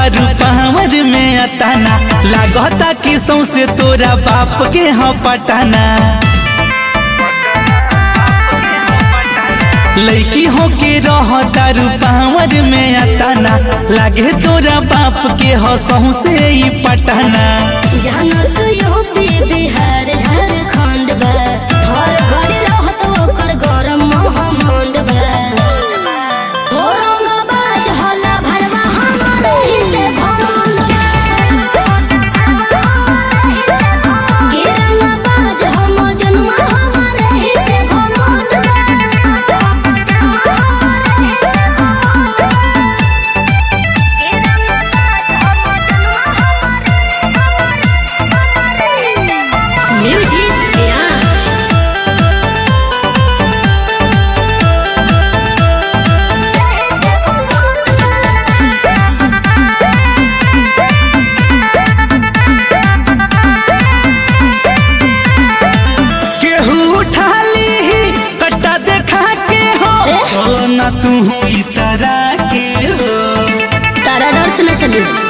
तारू पावर में अताना लागता कि सौसे तोरा बाप के ह पटाना लड़की हो के रह तारू पावर में अताना लागे तोरा बाप के ह सौसे ई पटाना जानत यूपी बिहार झारखंड बा हर घड़ी रहत ओकर गरम महमंड बा औरंगाबाद हल्ला भरवा हमरे ही से घमंड बा गिरंगाबाद हम जनुआ हमरे ही से घमंड बा म्यूजिक बिराज केहू उठा ली कट्टा देखा के हो ए? चलो ना तू इतरा के हो तारा डर से न चली